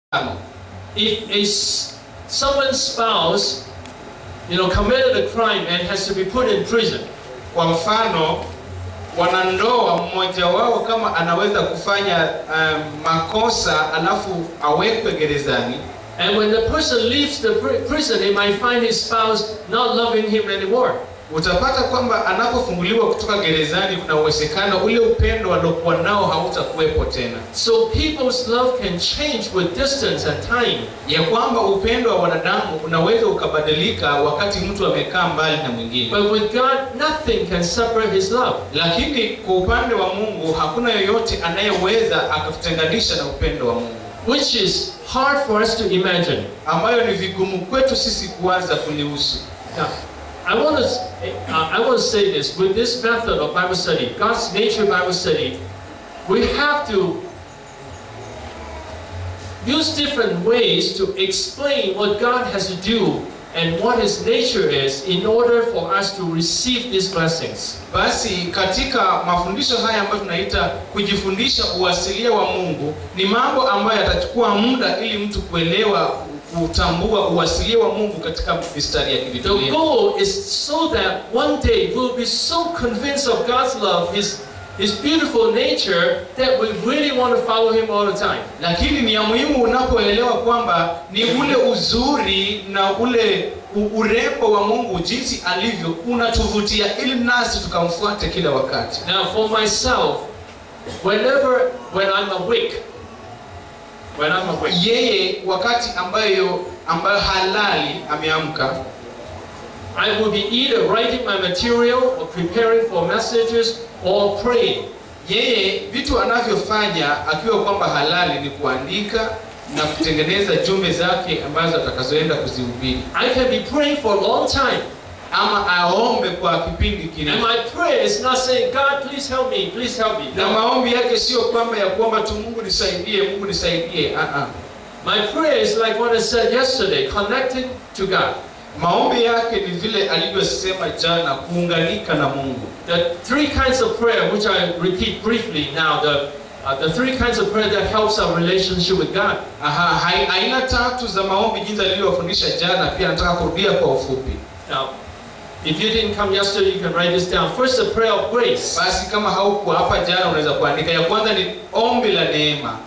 If a s- someone's spouse, you know, committed a crime and has to be put in prison, Kwa mfano, wanandoa mmoja wao kama anaweza kufanya um, makosa alafu awekwe gerezani, and when the person leaves the pri- prison, he might find his spouse not loving him anymore. utapata kwamba anapofunguliwa kutoka gerezani, kuna uwezekano ule upendo aliokuwa nao hautakuwepo tena, So people's love can change with distance and time. ya kwamba upendo wa wanadamu unaweza ukabadilika wakati mtu amekaa mbali na mwingine. But with God, nothing can separate his love. Lakini kwa upande wa Mungu hakuna yoyote anayeweza akatutenganisha na upendo wa Mungu, which is hard for us to imagine. ambayo ni vigumu kwetu sisi kuanza kulihusu. Now, I want to uh, I want to say this with this method of Bible study, God's nature Bible study, we have to use different ways to explain what God has to do and what His nature is in order for us to receive these blessings. Basi katika mafundisho haya ambayo tunaita kujifundisha uasilia wa Mungu, ni mambo ambayo yatachukua muda ili mtu kuelewa, kutambua uasilia wa Mungu katika mistari ya The Biblia. goal is so that one day we'll be so convinced of God's love, His, His beautiful nature, that we really want to follow Him all the time. Lakini ni ya muhimu unapoelewa kwamba ni ule uzuri na ule u- urembo wa Mungu jinsi alivyo unatuvutia, ili nasi tukamfuate kila wakati. Now, for myself, whenever, when I'm awake, when I'm awake, Yeye wakati ambayo ambayo halali ameamka I will be either writing my material or preparing for messages or praying. Yeye vitu anavyofanya akiwa kwamba halali ni kuandika na kutengeneza jumbe zake ambazo atakazoenda kuzihubiri, I can be praying for a long time. ama aombe kwa kipindi And kirefu. my prayer is not saying, God, please help me, please help me. Na No. maombi yake sio kwamba ya kuomba tu Mungu nisaidie, Mungu nisaidie. Ah, ah. My prayer is like what I said yesterday, connected to God. Maombi yake ni vile alivyosema jana, kuunganika na Mungu. The three kinds of prayer, which I repeat briefly now, the, uh, the three kinds of prayer that helps our relationship with God. Aha, hai- aina tatu za maombi jinsi alivyofundisha jana, pia nataka kurudia kwa ufupi. Now, if you didn't come yesterday, you can write this down. First, the prayer of grace. Basi kama haukuwa hapa jana, unaweza kuandika. Ya kwanza ni ombi la neema.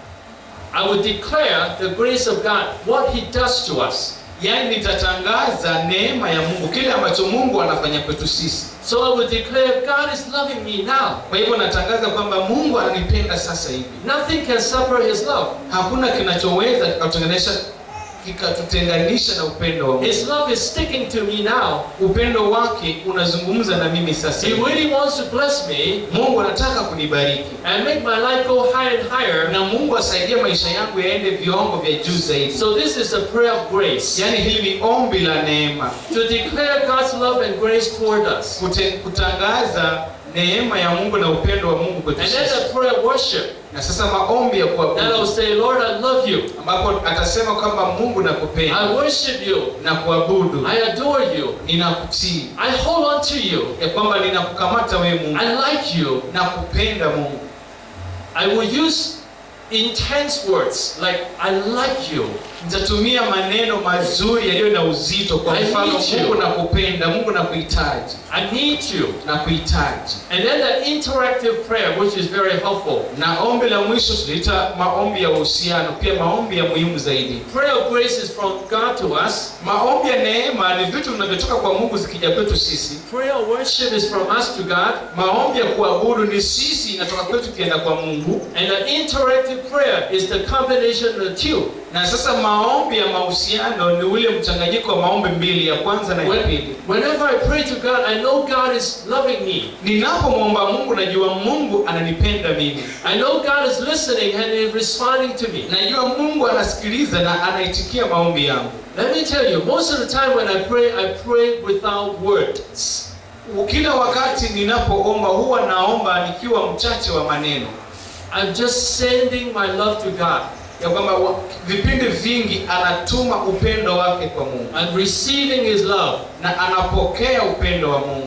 I would declare the grace of God, what He does to us. Yaani nitatangaza neema ya Mungu, kile ambacho Mungu anafanya kwetu sisi. So I would declare, God is loving me now. Kwa hivyo natangaza kwamba Mungu ananipenda sasa hivi. Nothing can separate His love. Hakuna kinachoweza kikatutenganisha kikatutenganisha na upendo wa Mungu. His love is sticking to me now. Upendo wake unazungumza na mimi sasa He hivi. really wants to bless me Mungu anataka kunibariki and make my life go higher and higher. na Mungu asaidie maisha yangu yaende viwango vya juu zaidi. So this is a prayer of grace. Yaani hili ni ombi la neema, To declare God's love and grace toward us. Kute, kutangaza neema ya Mungu na upendo wa Mungu kwetu And then sisi. the prayer of worship. Na sasa maombi ya Then I'll kuabudu say, Lord, I love you. ambapo atasema kwamba Mungu I nakupenda worship you. na kuabudu, I adore you. ninakutii, I hold on to you. ya kwamba ninakukamata wewe Mungu, I like you. na kupenda Mungu. I will use intense words like, I like you. Nitatumia maneno mazuri yaliyo na uzito, kwa I mfano need you. Mungu nakupenda, Mungu nakuhitaji, I need you. nakuhitaji. And then the interactive prayer, which is very helpful. Na ombi la mwisho tunaita maombi ya uhusiano, pia maombi ya muhimu zaidi. Prayer of grace is from God to us. Maombi ya neema ni vitu vinavyotoka kwa Mungu zikija kwetu sisi. Prayer of worship is from us to God. Maombi ya kuabudu ni sisi inatoka kwetu ikienda kwa Mungu. And the interactive prayer is the combination of the two. Na sasa maombi ya mahusiano ni ule mchanganyiko wa maombi mbili, ya kwanza na ya When- pili. whenever I pray to God, I know God is loving me. Ninapomwomba Mungu najua Mungu ananipenda mimi. I know God is listening and is responding to me. Najua Mungu anasikiliza na anaitikia maombi yangu. Let me tell you, most of the time when I pray, I pray without words. Kila wakati ninapoomba huwa naomba nikiwa mchache wa maneno, I'm just sending my love to God. ya kwamba wa- vipindi vingi anatuma upendo wake kwa Mungu I'm receiving His love. na anapokea upendo wa Mungu.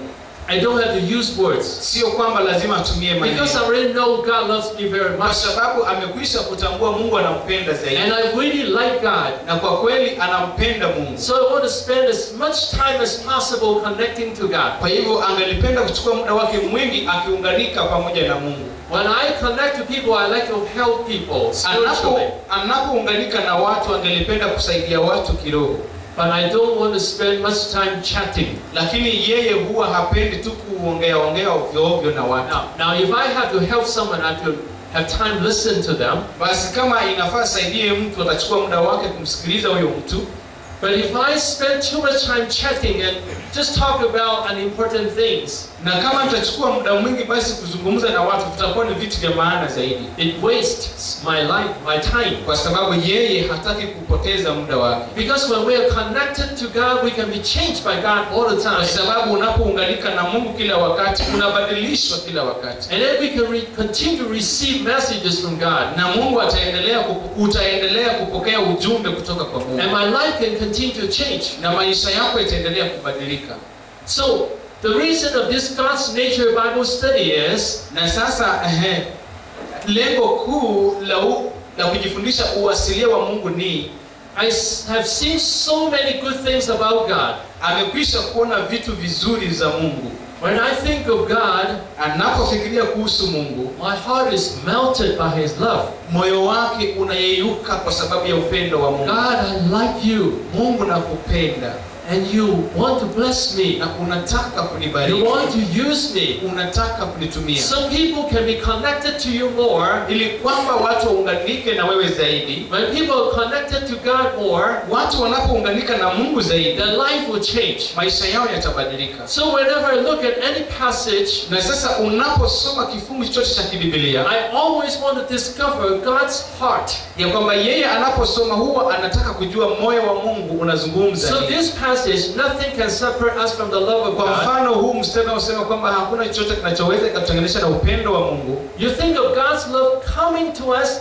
I don't have to use words. sio kwamba lazima atumie maneno Because I already know God loves me very kwa much. sababu amekwisha kutambua mungu anampenda zaidi And I really like God. na kwa kweli anampenda mungu So I want to spend as much time as possible connecting to God. kwa hivyo angelipenda kuchukua muda wake mwingi akiunganika pamoja na mungu When I connect to people, I like to help people Anapo- spiritually. anapounganika na watu angelipenda kusaidia watu kiroho But I don't want to spend much time chatting. lakini yeye huwa hapendi tu kuongea ongea ovyo ovyo na watu Now, now if I have to help someone, I have to have time to listen to them. basi kama inafaa saidie mtu atachukua muda wake kumsikiliza huyo mtu But if I spend too much time chatting and just talk about unimportant things, na kama nitachukua muda mwingi basi kuzungumza na watu vitakuwa ni vitu vya maana zaidi it wastes my life, my time. kwa sababu yeye hataki kupoteza muda wake Because when we are connected to God, we can be changed by God all the kwa time. sababu unapounganika na mungu kila wakati unabadilishwa kila wakati And then we can re- continue to receive messages from God. na mungu ataendelea kupo- utaendelea kupokea ujumbe kutoka kwa mungu And my life can continue to change. na maisha yako itaendelea kubadilika So, the reason of this God's nature Bible study is na sasa ehe, lengo kuu la, u, la kujifundisha uasilia wa mungu ni I s- have seen so many good things about God. amekwisha kuona vitu vizuri za mungu When I think of God, anapofikiria kuhusu mungu my heart is melted by His love. moyo wake unayeyuka kwa sababu ya upendo wa mungu God, I like you, mungu nakupenda and you want to bless me. na unataka You kunibariki want to use me. unataka kunitumia Some people can be connected to you more. ili kwamba watu waunganike na wewe zaidi When people are connected to God more, watu wanapounganika na mungu zaidi their life will change. maisha yao yatabadilika So whenever I look at any passage, na sasa unaposoma kifungu chochote cha kibibilia I always want to discover God's heart. ya kwamba yeye anaposoma huwa anataka kujua moyo wa mungu unazungumza So nini. this passage, nothing can separate us from the love of kwa God. mfano huu mstari unaosema kwamba hakuna chochote kinachoweza kikatutenganisha na upendo wa mungu You think of God's love coming to us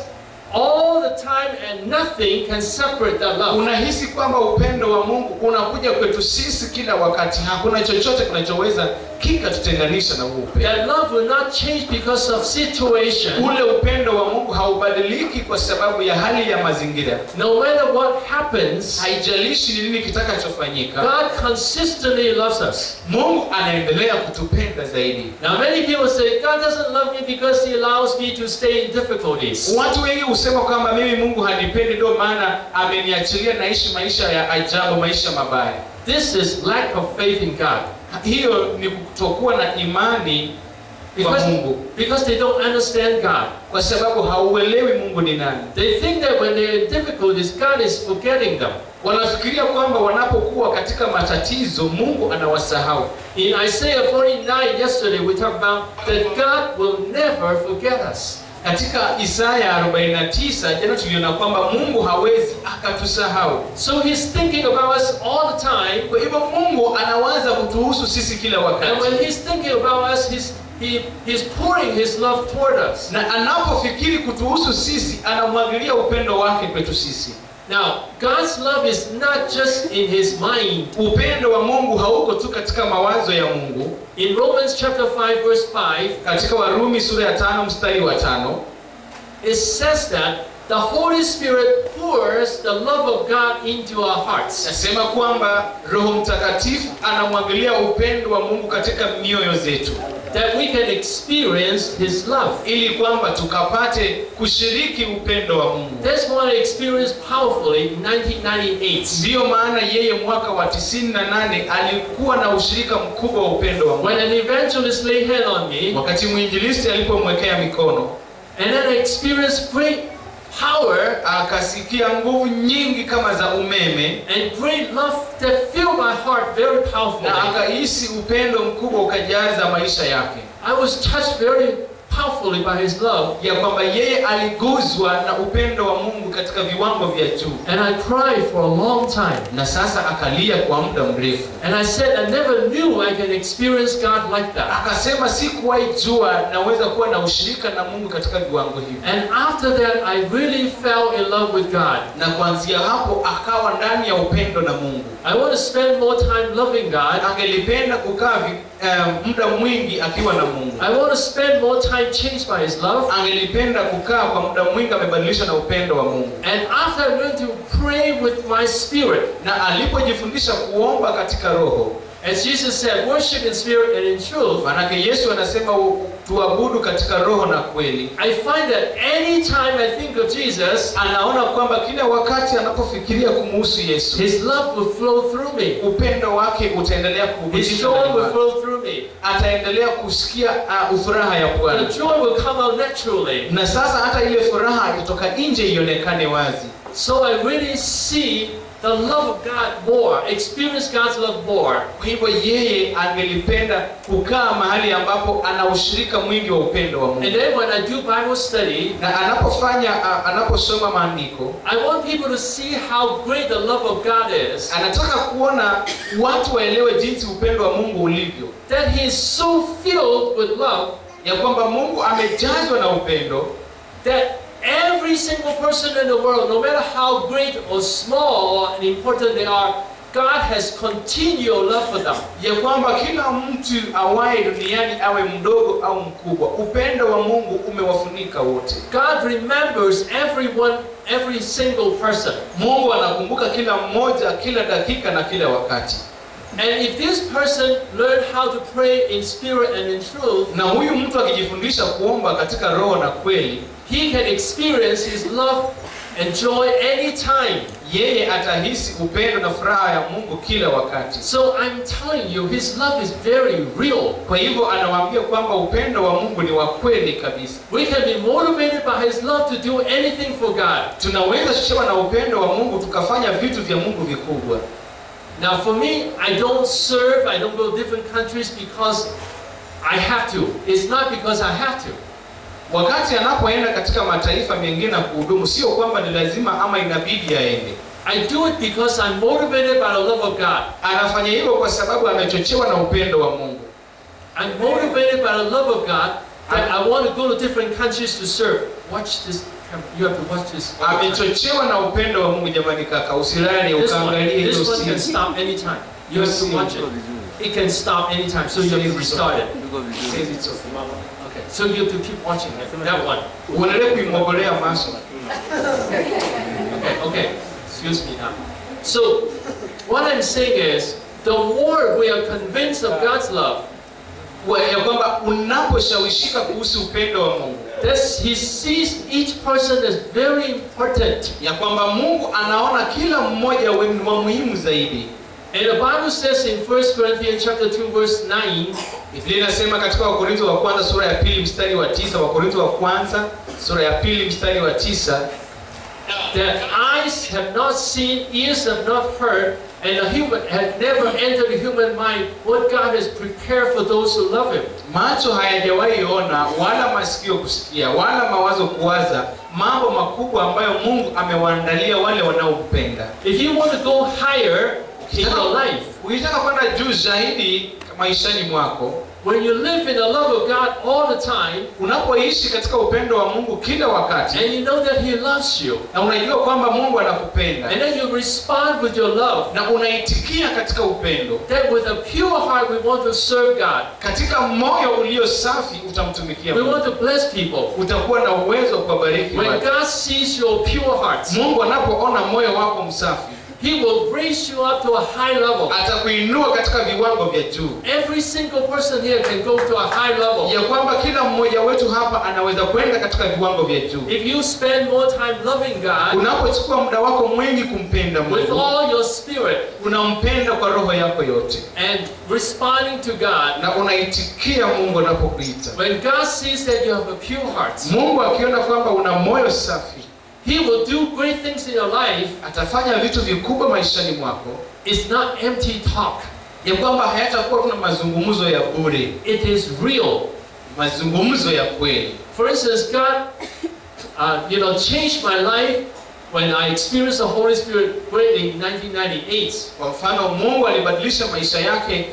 all the time and nothing can separate that love. unahisi kwamba upendo wa mungu unakuja kwetu sisi kila wakati hakuna chochote kinachoweza kikatutenganisha na huu upendo That love will not change because of situation. ule upendo wa mungu haubadiliki kwa sababu ya hali ya mazingira No matter what happens, haijalishi ni nini kitakachofanyika God consistently loves us. mungu anaendelea kutupenda zaidi Now many people say God doesn't love me because He allows me to stay in difficulties. watu wengi husema kwamba mimi mungu hanipendi ndio maana ameniachilia naishi maisha ya ajabu maisha mabaya This is lack of faith in God. hiyo ni kutokuwa na imani kwa Because, mungu because they don't understand God. kwa sababu hauelewi mungu ni nani They think that when they're in difficulties, God is forgetting them. wanafikiria kwamba wanapokuwa katika matatizo mungu anawasahau In Isaiah 49 yesterday, we talked about that God will never forget us. katika isaya 49 jana tuliona kwamba mungu hawezi akatusahau So He's thinking about us all the time. kwa hivyo mungu anawaza kutuhusu sisi kila And wakati when He's thinking about us, He's, he, he's pouring His love toward us. na anapofikiri kutuhusu sisi anamwagilia upendo wake kwetu sisi Now, God's love is not just in His mind. upendo wa mungu hauko tu katika mawazo ya mungu In Romans chapter 5, verse 5, katika warumi sura ya tano mstari wa tano it says that the Holy Spirit pours the love of God into our hearts. nasema kwamba roho mtakatifu anamwagilia upendo wa mungu katika mioyo zetu That we can experience His love. ili kwamba tukapate kushiriki upendo wa mungu That's what I experienced powerfully in 1998. ndiyo maana yeye mwaka wa 98 alikuwa na ushirika mkubwa wa upendo wa mungu When an evangelist laid hand on me, wakati mwinjilisti alipomwekea mikono and then I experienced great power akasikia nguvu nyingi kama za umeme and great love that filled my heart very powerfully. na akahisi upendo mkubwa ukajaza maisha yake I was touched very powerfully by His love. ya kwamba yeye aliguzwa na upendo wa mungu katika viwango vya juu And I cried for a long time. na sasa akalia kwa muda mrefu And I said, I never knew I can experience God like that. akasema sikuwahi jua naweza kuwa na ushirika na mungu katika viwango hivi And after that, I really fell in love with God. na kuanzia hapo akawa ndani ya upendo na mungu I want to spend more time loving God. angelipenda kukaa vi- eh, muda mwingi akiwa na mungu I want to spend more time changed by His love. angelipenda kukaa kwa muda mwingi amebadilisha na upendo wa mungu And after I learned to pray with my spirit, na alipojifundisha kuomba katika roho as Jesus said, worship in spirit and in truth, manake yesu anasema u- tuabudu katika roho na kweli I find that anytime I think of Jesus, anaona kwamba kila wakati anapofikiria kumuhusu yesu His love will flow through me. upendo wake utaendelea His kuhusisha joy ndani will mwake. flow through me. ataendelea kusikia uh, furaha ya The bwana joy will come out naturally. na sasa hata ile furaha itoka nje ionekane wazi So I really see the love of God more, experience God's love more. kwa hivyo yeye angelipenda kukaa mahali ambapo ana ushirika mwingi wa upendo wa And mungu then when I do Bible study, na anapofanya uh, anaposoma maandiko I want people to see how great the love of God is. anataka kuona watu waelewe jinsi upendo wa mungu ulivyo That He is so filled with love ya kwamba mungu amejazwa na upendo that every single person in the world, no matter how great or small and important they are, God has continual love for them. ya kwamba kila mtu awaye duniani awe mdogo au mkubwa upendo wa mungu umewafunika wote God remembers everyone, every single person. mungu anakumbuka kila mmoja kila dakika na kila wakati And if this person learned how to pray in spirit and in truth, na huyu mtu akijifundisha kuomba katika roho na kweli he can experience his love and joy anytime. yeye atahisi upendo na furaha ya mungu kila wakati So I'm telling you, his love is very real. kwa hivyo anawaambia kwamba upendo wa mungu ni wa kweli kabisa We can be motivated by his love to do anything for God. tunaweza chochewa na upendo wa mungu tukafanya vitu vya mungu vikubwa Now, for me, I don't serve, I don't go to different countries because I have to. It's not because I have to. wakati anapoenda katika mataifa mengine na kuhudumu sio kwamba ni lazima ama inabidi aende I do it because I'm motivated by the love of God. anafanya hivyo kwa sababu amechochewa na upendo wa mungu I'm motivated by the love of God that I want to go to different countries to serve. Watch this. camera. You have to watch this. all the time. amechochewa na upendo wa mungu jamani kaka usilale This one, ukaangalie hiyo this one can simu stop anytime. You have to watch it. It can stop anytime, so you have to restart it. Okay, so you have to keep watching it. That one. uendelee kuimwogolea maso Okay, okay. Excuse me now. So, what I'm saying is, the more we are convinced of God's love, Wa- ya kwamba unaposhawishika kuhusu upendo wa mungu that He sees each person as very important. ya kwamba mungu anaona kila mmoja we- ni wa muhimu zaidi And the Bible says in 1 Corinthians chapter 2, verse 9, biblia inasema katika wakorintho wa kwanza sura ya pili mstari wa tisa wakorintho wa kwanza sura ya pili mstari wa tisa that eyes have not seen, ears have not heard, and the human had never entered the human mind what God has prepared for those who love Him. macho hayajawahi ona wala masikio kusikia wala mawazo kuwaza mambo makubwa ambayo mungu amewaandalia wale wanaompenda If you want to go higher in your life, ukitaka kwenda juu zaidi maishani mwako when you live in the love of God all the time, unapoishi katika upendo wa mungu kila wakati and you know that He loves you, na unajua kwamba mungu anakupenda and then you respond with your love, na unaitikia katika upendo that with a pure heart we want to serve God. katika moyo ulio safi utamtumikia We mungu want to bless people. utakuwa na uwezo wa kuwabariki When watu God sees your pure heart, mungu anapoona moyo wako msafi He will raise you up to a high level. atakuinua katika viwango vya juu Every single person here can go to a high level. ya kwamba kila mmoja wetu hapa anaweza kwenda katika viwango vya juu If you spend more time loving God unapochukua muda wako mwingi kumpenda with mungu all your spirit unampenda kwa roho yako yote and responding to God, na unaitikia mungu anapokuita when God sees that you have a pure heart, mungu akiona kwamba una moyo safi He will do great things in your life. atafanya vitu vikubwa maishani mwako It's not empty talk. ya kwamba hayatakuwa tuna mazungumzo ya bure It is real. mazungumzo ya kweli For instance, God, uh, you know, changed my life when I experienced the Holy Spirit greatly in 1998, Kwa mfano, Mungu alibadilisha maisha yake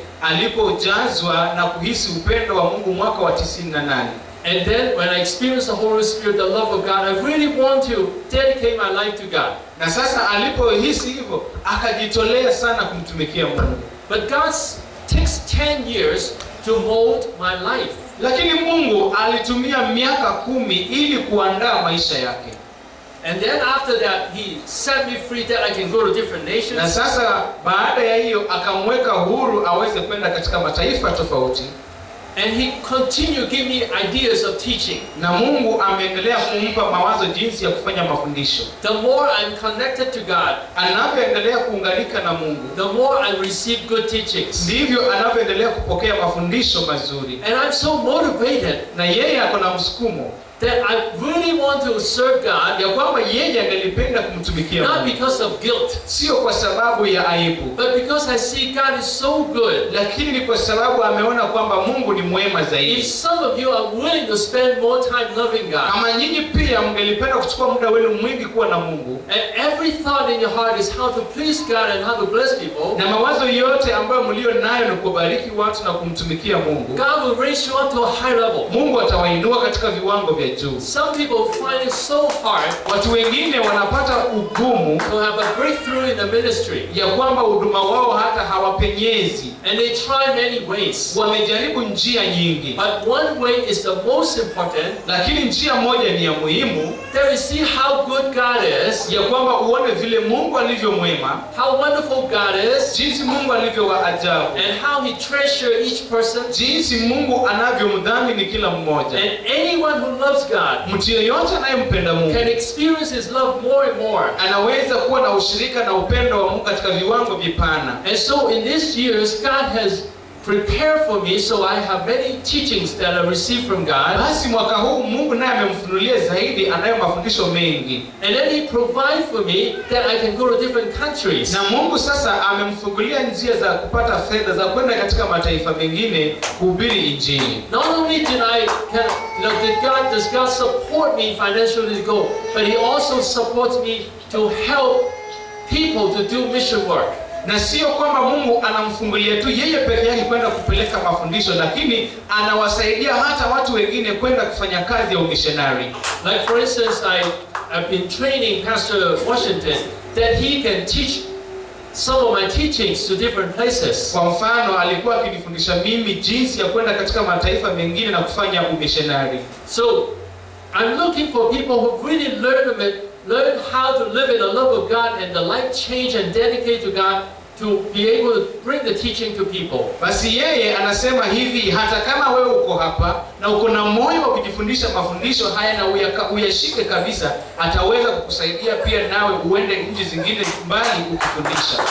alipojazwa na kuhisi upendo wa Mungu mwaka wa 98. and then when I experienced the Holy Spirit, the love of God, I really want to dedicate my life to God. Na sasa alipohisi hivyo, akajitolea sana kumtumikia Mungu. But God takes 10 years to mold my life. Lakini Mungu alitumia miaka kumi ili kuandaa maisha yake. And then after that, He set me free that I can go to different Na nations. sasa baada ya hiyo akamweka huru aweze kwenda katika mataifa tofauti, And He continued to give me ideas of teaching. na Mungu ameendelea kumpa mawazo jinsi ya kufanya mafundisho. The more I'm connected to God, Anavyoendelea kuunganika na Mungu, the more I receive good teachings. ndivyo anavyoendelea kupokea mafundisho mazuri, And I'm so motivated na yeye ako na msukumo that I really want to serve God, ya kwamba yeye angelipenda kumtumikia not Mungu, because of guilt, sio kwa sababu ya aibu, but because I see God is so good. lakini ni kwa sababu ameona kwamba Mungu ni mwema If zaidi. some of you are willing to spend more time loving God, Kama nyinyi pia mngelipenda kuchukua muda wenu mwingi kuwa na Mungu, and every thought in your heart is how to please God and how to bless people, na mawazo yote ambayo mlio nayo ni kubariki watu na kumtumikia Mungu, God will raise you up to a high level. Mungu atawainua katika viwango vya juu. Some people find it so hard Watu wengine wanapata ugumu to have a breakthrough in the ministry, ya kwamba huduma wao hata hawapenyezi. and they try many ways. Wamejaribu njia nyingi, But one way is the most important lakini njia moja ni ya muhimu, that we see how good God is, ya kwamba uone vile Mungu alivyo mwema, how wonderful God is, jinsi Mungu alivyo wa ajabu, and how He treasures each person. jinsi Mungu anavyomdhamini kila mmoja. And anyone who loves God Mtu yeyote anayempenda Mungu can experience His love more and more. anaweza kuwa na ushirika na upendo wa Mungu katika viwango vipana. And so in these years, God has prepared for me, so I have many teachings that I received from God. Basi mwaka huu Mungu naye amemfunulia zaidi, anayo mafundisho mengi, And then He provides for me that I can go to different countries. na Mungu sasa amemfungulia njia za kupata fedha za kwenda katika mataifa mengine kuhubiri Injili. Not only did I, can, you know, did God, does God support me financially to go, but He also supports me to help people to do mission work. Na sio kwamba Mungu anamfungulia tu yeye peke yake kwenda kupeleka mafundisho, lakini anawasaidia hata watu wengine kwenda kufanya kazi ya umishonari. Like for instance, I, I've been training Pastor Washington that he can teach some of my teachings to different places. Kwa mfano, alikuwa akinifundisha mimi jinsi ya kwenda katika mataifa mengine na kufanya umishonari. So I'm looking for people who really learn of it, learn how to live in the love of God and the life change and dedicate to God to be able to bring the teaching to people. Basi yeye anasema hivi, hata kama wewe uko hapa na uko na moyo wa kujifundisha mafundisho haya na uyaka, uyashike kabisa, ataweza kukusaidia pia nawe uende nchi zingine mbali ukifundisha.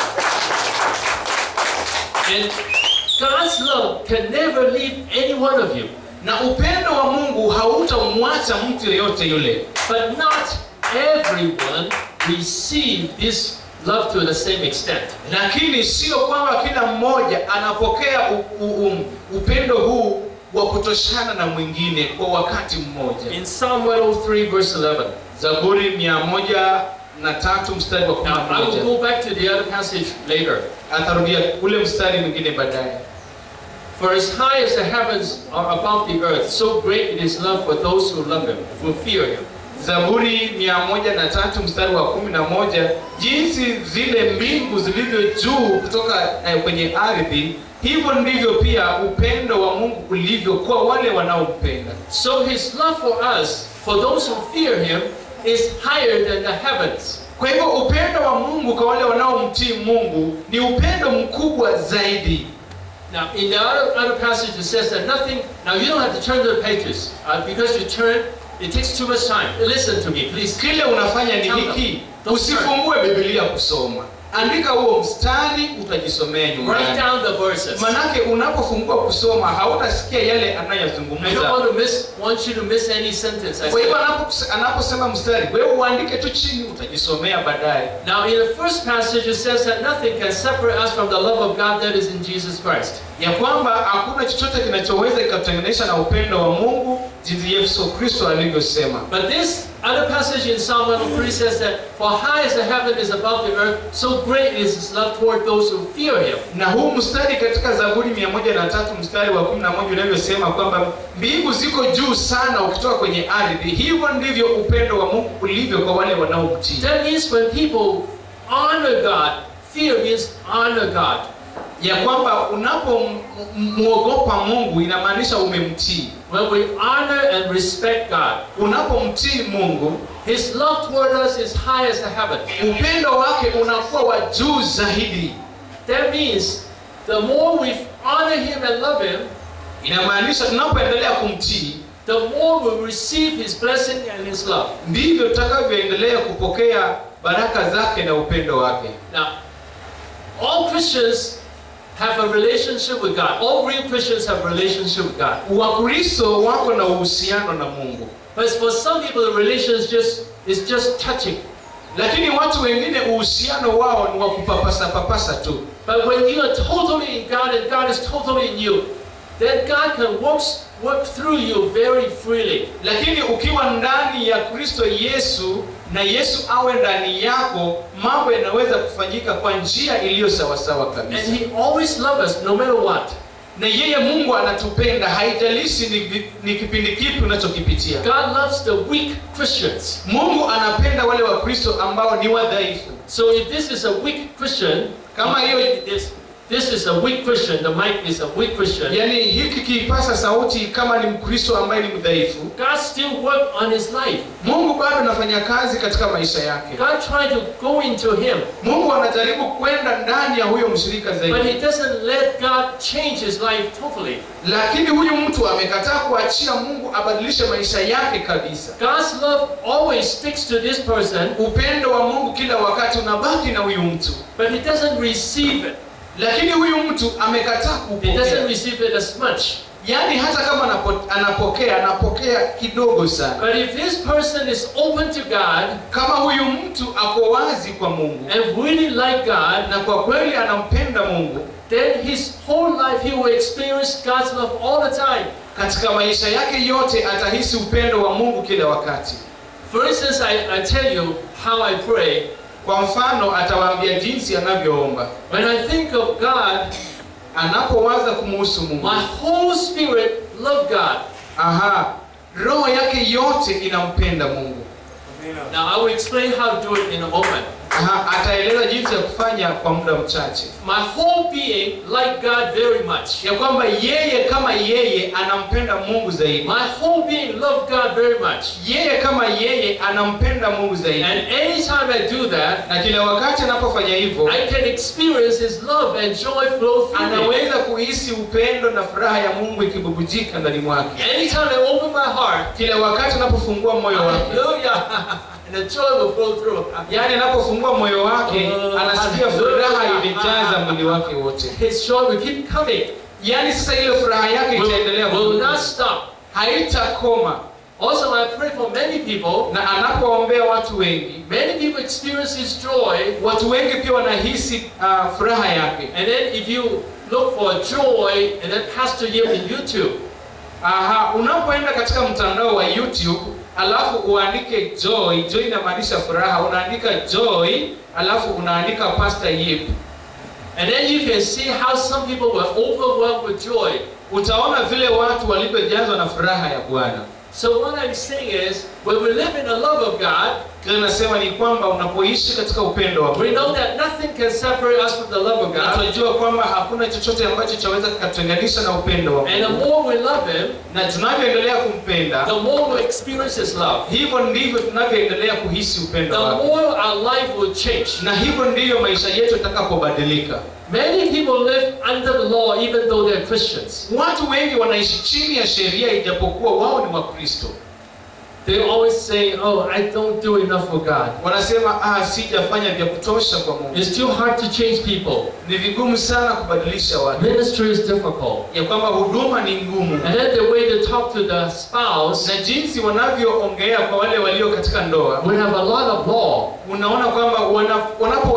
And God's love can never leave any one of you. Na upendo wa Mungu hautamwacha mtu yeyote yule, But not everyone receive this love to the same extent. lakini sio kwamba kila mmoja anapokea u, u, um, upendo huu wa kutoshana na mwingine kwa wakati mmoja. In Psalm 103 verse 11. Zaburi mia moja na tatu mstari wa kumi Now na I will moja go back to the other passage later. atarudia ule mstari mwingine baadaye. For as high as the heavens are above the earth, so great is his love for those who love him, who fear him. Zaburi mia moja na tatu mstari wa kumi na moja jinsi zile mbingu zilivyo juu kutoka eh, kwenye ardhi, hivyo ndivyo pia upendo wa Mungu ulivyo kwa wale wanaompenda. So his love for us, for those who fear him, is higher than the heavens. Kwa hivyo upendo wa Mungu kwa wale wanaomtii Mungu ni upendo mkubwa zaidi. Now, in the other, other passage, it says that nothing. Now, you don't have to turn to the pages uh, because you turn, it takes too much time. Listen to me, please. Kile unafanya ni hiki, usifungue Biblia kusoma, andika huo mstari, utajisomea Write nyumbani. down the verses. Manake unapofungua kusoma hautasikia yale I don't anayozungumza. want to miss, want you to miss any sentence. I Kwa hivyo said. anapo- anaposema mstari, wewe uandike tu chini, utajisomea baadaye. Now, in the first passage, it says that nothing can separate us from the love of God that is in Jesus Christ. ya kwamba hakuna chochote kinachoweza kikatenganisha na upendo wa Mungu jinsi yesu kristo alivyosema But this other passage in Psalm 103 says that, For high as the heaven is above the earth, so great is his love toward those who fear him. na huu mstari katika zaburi mia moja na tatu mstari wa kumi na moja unavyosema kwamba mbingu ziko juu sana ukitoka kwenye ardhi hivyo ndivyo upendo wa mungu ulivyo kwa wale wanaomtii That means when people honor God, fear means honor God. ya kwamba unapomwogopa mungu inamaanisha umemtii When we honor and respect God, unapomtii mungu his love toward us is high as the heaven. upendo wake unakuwa wa juu zaidi That means the more we honor him and love him, inamaanisha tunapoendelea kumtii the more we receive his blessing and his love. ndivyo tutakavyoendelea kupokea baraka zake na upendo wake Now, all Christians have a relationship with God. All real Christians have a relationship with God. wakristo wako na uhusiano na mungu But for some people, the relationshship just is just touching. lakini watu wengine uhusiano wao ni wa kupapasa papasa tu But when you are totally in God and God is totally in you, then God can work, work through you very freely. lakini ukiwa ndani ya kristo yesu na yesu awe ndani yako mambo yanaweza kufanyika kwa njia iliyo sawasawa And kabisa He always loves us no matter what. na yeye mungu anatupenda haijalishi ni, ni kipindi kipi unachokipitia God loves the weak Christians. mungu anapenda wale wakristo ambao ni wadhaifu So if this is a weak Christian, Kama hiyo- this, this is a weak Christian, the mic is a weak Christian, yaani hiki kipasa sauti kama ni mkristo ambaye ni mdhaifu God still work on his life. mungu bado anafanya kazi katika maisha yake God tried to go into him, mungu anajaribu kwenda ndani ya huyo mshirika but zaidi he doesn't let God change his life totally. lakini huyu mtu amekataa kuachia mungu abadilishe maisha yake kabisa God's love always sticks to this person, upendo wa mungu kila wakati unabaki na huyu mtu but he doesn't receive it. lakini huyu mtu amekataa He doesn't kupokea receive it as much. yaani hata kama anapo, anapokea anapokea kidogo sana But if this person is open to God kama huyu mtu ako wazi kwa mungu and really like God, na kwa kweli anampenda mungu then his whole life he will experience God's love all the time. katika maisha yake yote atahisi upendo wa mungu kila wakati For instance, I, I tell you how I pray. kwa mfano atawaambia jinsi anavyoomba When I think of God, anapowaza kumuhusu mungu my whole spirit love God. aha roho yake yote inampenda mungu Now I will explain how to do it in a moment. aha ataeleza jinsi ya kufanya kwa muda mchache My whole being like God very much. ya kwamba yeye kama yeye anampenda mungu zaidi My whole being love God very much. yeye kama yeye anampenda mungu zaidi And anytime I do that, na kila wakati anapofanya hivyo I can experience His love and joy flow through me. anaweza kuhisi upendo na furaha ya mungu ikibubujika ndani mwake Anytime I open my heart, kila wakati anapofungua moyo wake hallelujah, and the joy will flow through. yaani anapofungua moyo wake anasikia furaha imejaza mwili wake wote His joy will keep coming. yaani sasa ile furaha yake Will, itaendelea will kudumu. not stop. haitakoma Also, I pray for many people. na anapoombea watu wengi Many people experience His joy, watu wengi pia wanahisi uh, furaha yake and then if you look for joy, and then Pastor Yim in YouTube, Aha, unapoenda katika mtandao wa YouTube alafu uandike joy, joy inamaanisha furaha, unaandika joy alafu unaandika Pastor Yip, and then you can see how some people were overwhelmed with joy. utaona vile watu walivyojazwa na furaha ya Bwana. So what I'm saying is, when we live in the love of God, Kile nasema ni kwamba unapoishi katika upendo wa we Mungu, know that nothing can separate us from the love of na God. tunajua kwamba hakuna chochote ambacho chaweza kututenganisha na upendo wa And the Mungu, more we love Him, na tunavyoendelea kumpenda the more we experience His love. hivyo ndivyo tunavyoendelea kuhisi The upendo wake, more our life will change. na hivyo ndivyo maisha yetu yatakapobadilika. Many people live under the law even though they're Christians. Watu wengi wanaishi chini ya sheria ijapokuwa wao ni Wakristo. They always say, Oh, I don't do enough for God. Wanasema ah, sijafanya vya kutosha kwa Mungu. It's too hard to change people. Ni vigumu sana kubadilisha watu, Ministry is difficult. ya kwamba huduma ni ngumu, And then the way they talk to the spouse, na jinsi wanavyoongea kwa wale walio katika ndoa, we have a lot of law. unaona kwamba wana-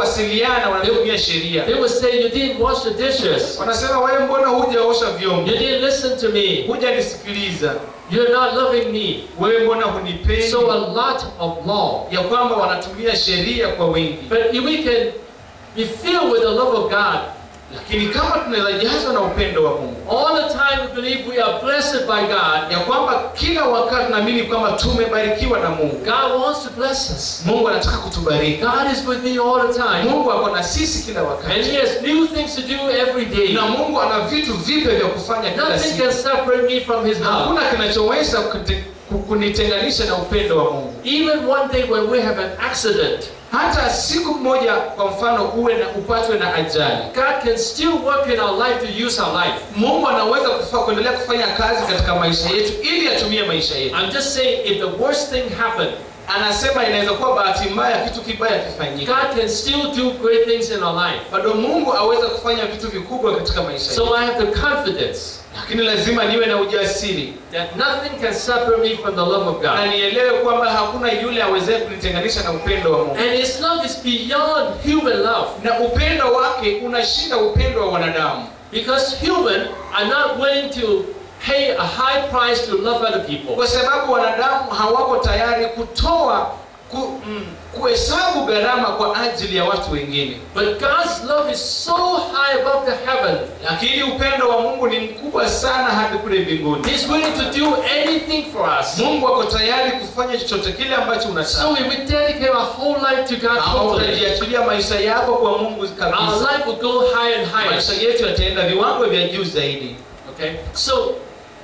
wanapowasiliana wanatumia sheria They would say, You didn't wash the dishes. wanasema wewe mbona hujaosha vyombo You didn't listen to me. hujanisikiliza You're not loving me. wewe mbona hunipendi So a lot of law. ya kwamba wanatumia sheria kwa wingi But if we can be filled with the love of God, lakini kama tunaweza jazwa na upendo wa mungu all the time we believe we are blessed by God, ya kwamba kila wakati tunaamini kwamba tumebarikiwa na mungu God wants to bless us. mungu anataka kutubariki God is with me all the time. mungu ako na sisi kila And wakati He has new things to do every day. na mungu ana vitu vipya vya kufanya kila Nothing siku can separate me from His love. hakuna kinachoweza kute- ku- kunitenganisha na upendo wa mungu Even one day when we have an accident, hata siku moja kwa mfano uwe na upatwe na ajali God can still work in our life to use our life. mungu anaweza kufa, kuendelea kufanya kazi katika maisha yetu ili atumie maisha yetu I'm just saying, if the worst thing happened, anasema inaweza kuwa bahati mbaya kitu kibaya kifanyika God can still do great things in our life. bado mungu aweza kufanya vitu vikubwa katika maisha yetu So I have the confidence lakini lazima niwe na ujasiri that nothing can separate me from the love of na God. nielewe kwamba hakuna yule awezee kunitenganisha na upendo wa mungu And His love is beyond human love. na upendo wake unashinda upendo wa wanadamu Because human are not willing to pay a high price to love other people. kwa sababu wanadamu hawako tayari kutoa ku, mm, kuhesabu gharama kwa ajili ya watu wengine But God's love is so high above the heaven. lakini upendo wa mungu ni mkubwa sana hadi kule mbinguni He's willing to do anything for us. mungu ako tayari kufanya chochote kile ambacho So unataka if we dedicate our whole life to God kama totally, utajiachilia maisha yako kwa mungu our kabisa life will go higher and higher. maisha yetu yataenda viwango vya juu zaidi Okay? So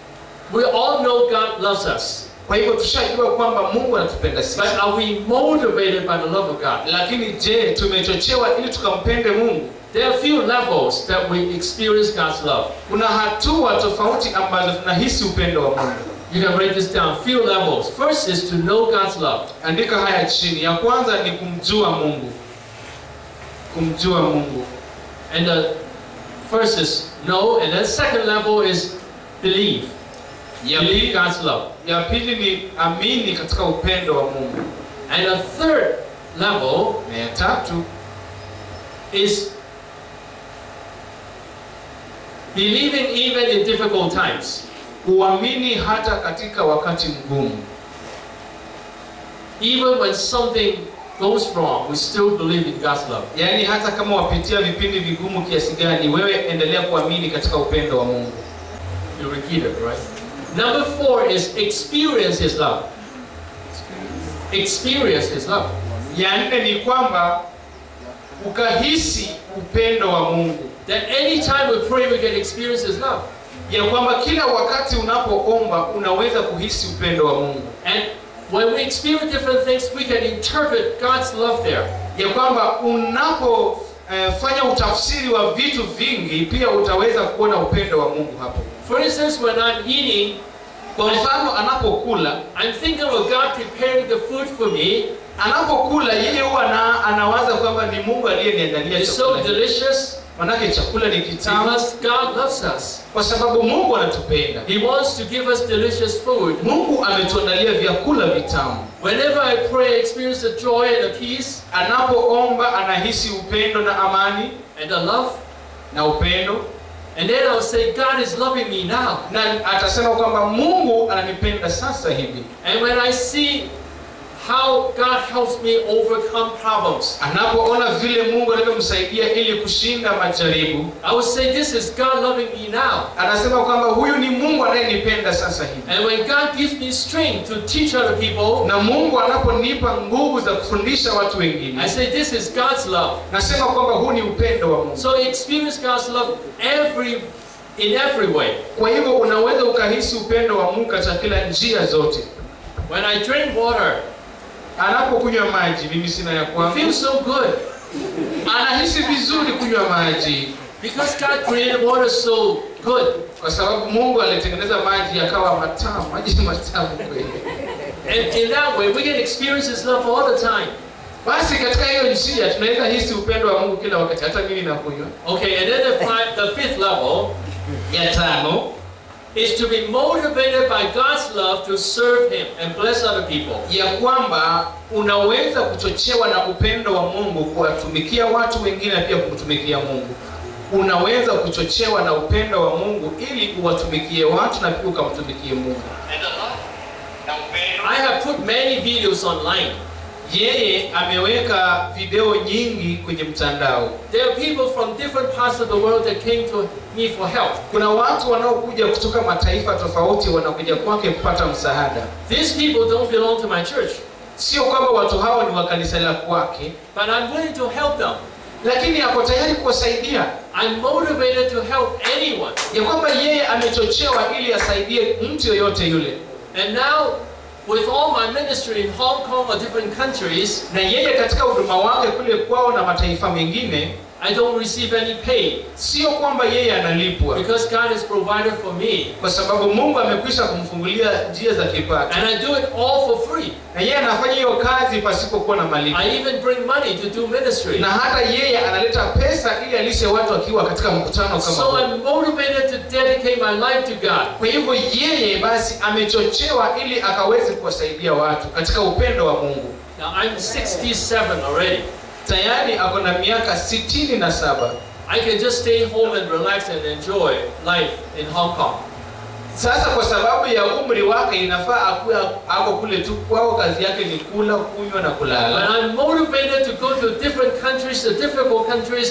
we all know God loves us. kwa hivyo tushajua kwamba mungu anatupenda sisi But are we motivated by the love of God? lakini je tumechochewa ili tukampende mungu There are a few levels that we experience God's love. kuna hatua tofauti ambazo tunahisi upendo wa mungu You can write this down. Few levels. First is to know God's love. andika haya chini ya kwanza ni kumjua mungu kumjua mungu And the first is know, and then second level is believe. ya Believe pili, God's love. ya pili ni amini katika upendo wa mungu And the third level na ya tatu is believing even in difficult times. kuamini hata katika wakati mgumu Even when something goes wrong, we still believe in God's love. yaani hata kama wapitia vipindi vigumu kiasi gani wewe endelea kuamini katika upendo wa mungu You repeat it, right? Number four is experience His love. Experience His love. ya nne ni kwamba ukahisi upendo wa mungu That anytime we pray, we can experience His love. ya kwamba kila wakati unapoomba unaweza kuhisi upendo wa mungu And when we experience different things, we can interpret God's love there. ya kwamba unapofanya utafsiri wa vitu vingi pia utaweza kuona upendo wa mungu hapo For instance, when I'm eating, kwa mfano anapokula I'm thinking of God preparing the food for me. anapokula yeye huwa ana, anawaza kwamba ni mungu aliyeniandalia It's so chakula hiki. delicious manake chakula ni kitamu because God loves us. kwa sababu mungu anatupenda He wants to give us delicious food. mungu ametuandalia vyakula vitamu Whenever I pray, I experience the joy and the peace anapoomba anahisi upendo na amani and the love. na upendo And then I'll say, God is loving me now. na atasema kwamba mungu ananipenda sasa hivi And when I see how God helps me overcome problems, anapoona vile mungu anavyomsaidia ili kushinda majaribu I will say, This is God loving me now. anasema kwamba huyu ni mungu anayenipenda sasa hivi And when God gives me strength to teach other people, na mungu anaponipa nguvu za kufundisha watu I wengine say, This is God's love. nasema kwamba huu ni upendo wa mungu So experience God's love every in every way. kwa hivyo unaweza ukahisi upendo wa mungu katika kila njia zote When I drink water, anapokunywa maji mimi sina ya it kwangu feels so good anahisi vizuri kunywa maji because God created water so good. kwa sababu mungu alitengeneza maji yakawa matamu maji ni matamu kweli And in that way, we can experience His love all the time. basi katika hiyo njia tunaweza hisi upendo wa mungu kila wakati hata mimi nakunywa Okay, and then the, five, the fifth level ya tano is to be motivated by God's love to serve Him and bless other people. ya kwamba unaweza kuchochewa na upendo wa Mungu kuwatumikia watu wengine na pia kumtumikia Mungu. Unaweza kuchochewa na upendo wa Mungu ili uwatumikie watu na pia ukamtumikie Mungu. I have put many videos online. Yeye ameweka video nyingi kwenye mtandao. There are people from different parts of the world that came to me for help. Kuna watu wanaokuja kutoka mataifa tofauti wanakuja kwake kupata msaada. These people don't belong to my church, Sio kwamba watu hao ni wa kanisa la kwake, but I'm willing to help them. lakini ako tayari kuwasaidia, I'm motivated to help anyone. ya kwamba yeye amechochewa ili asaidie mtu yoyote yule. And now, with all my ministry in Hong Kong or different countries, na yeye katika huduma wake kule kwao na mataifa mengine, I don't receive any pay sio kwamba yeye analipwa, because God has provided for me. kwa sababu Mungu amekwisha kumfungulia njia za kipato, And I do it all for free. na yeye anafanya hiyo kazi pasipokuwa na malipo, I even bring money to do ministry. na hata yeye analeta pesa ili alishe watu akiwa katika mkutano kama So huu. I'm motivated to dedicate my life to God. Kwa hivyo yeye basi amechochewa ili akaweze kuwasaidia watu katika upendo wa Mungu. Now I'm 67 already. Tayari ako na miaka sitini na saba. I can just stay home and relax and enjoy life in Hong Kong. Sasa kwa sababu ya umri wake inafaa akuwe ako kule tu kwao, kazi yake ni kula, kunywa na But kulala. I'm motivated to go to different countries, to difficult countries,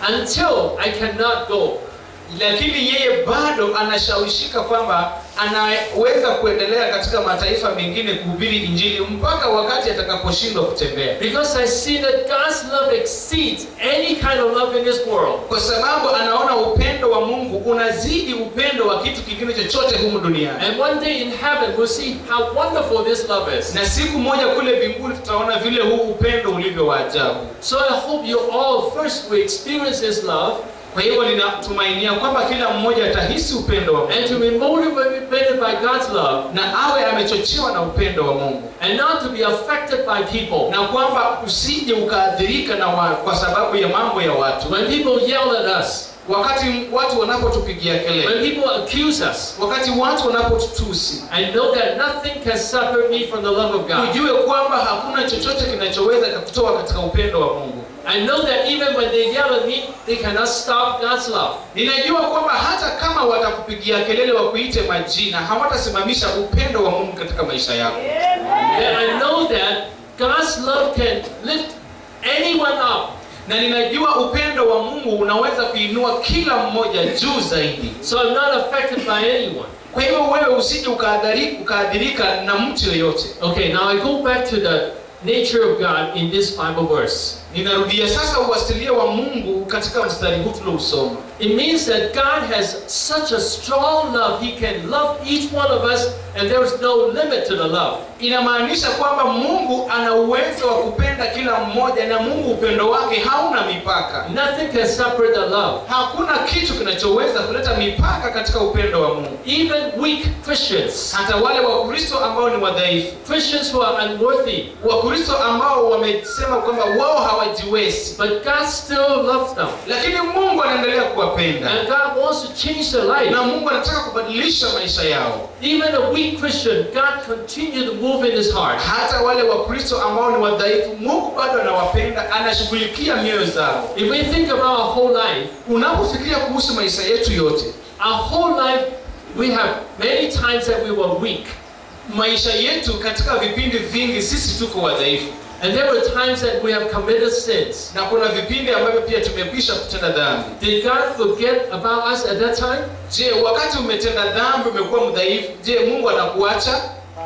until I cannot go. Lakini yeye bado anashawishika kwamba anaweza kuendelea katika mataifa mengine kuhubiri Injili mpaka wakati atakaposhindwa kutembea, Because I see that God's love exceeds any kind of love in this world. kwa sababu anaona upendo wa Mungu unazidi upendo wa kitu kingine chochote humu duniani. And one day in heaven, we'll see how wonderful this love is. Na siku moja kule mbinguni tutaona vile huu upendo ulivyo wa ajabu. So I hope you all first will experience this love Kwa hivyo ninatumainia kwamba kila mmoja atahisi upendo wa and to Mungu be motivated by God's love na awe amechochewa na upendo wa Mungu and not to be affected by people. na kwamba usije ukaathirika na wa, kwa sababu ya mambo ya watu. When people yell at us, Wakati watu wanapotupigia kelele, when people accuse us, wakati watu wanapotutusi, I know that nothing can separate me from the love of God. ujue kwamba hakuna chochote kinachoweza kukutoa katika upendo wa Mungu. I know that even when they yell at me, they cannot stop God's love. Ninajua kwamba hata kama watakupigia kelele wakuite majina, hawatasimamisha upendo wa Mungu katika maisha yako. And I know that God's love can lift anyone up. Na ninajua upendo wa Mungu unaweza kuinua kila mmoja juu zaidi. So I'm not affected by anyone. Kwa hivyo wewe usije ukaadhiri- ukaadhirika na mtu yoyote. Okay, now I go back to the nature of God in this Bible verse. Ninarudia sasa uasilia wa Mungu katika mstari huu tulousoma. It means that God has such a strong love, He can love each one of us, and there is no limit to the love. Inamaanisha kwamba Mungu ana uwezo wa kupenda kila mmoja, na Mungu upendo wake hauna mipaka. Nothing can separate the love. Hakuna kitu kinachoweza kuleta mipaka katika upendo wa Mungu. Even weak Christians, Hata wale Wakristo ambao ni wadhaifu, Christians who are unworthy, Wakristo ambao wamesema kwamba wao hawajiwezi, but God still loves them. lakini Mungu anaendelea kuwapenda And God wants to change their life. na Mungu anataka kubadilisha maisha yao. Even a weak Christian, God continues to move in his heart. Hata wale Wakristo ambao ni wadhaifu, Mungu bado anawapenda, anashughulikia mioyo zao. If we think about our whole life, Unapofikiria kuhusu maisha yetu yote, our whole life, we have many times that we were weak. maisha yetu katika vipindi vingi sisi tuko wadhaifu, And there were times that we have committed sins. na kuna vipindi ambavyo pia tumekwisha kutenda dhambi. Did God forget about us at that time? Je, wakati umetenda dhambi, umekuwa mdhaifu, je, Mungu anakuacha?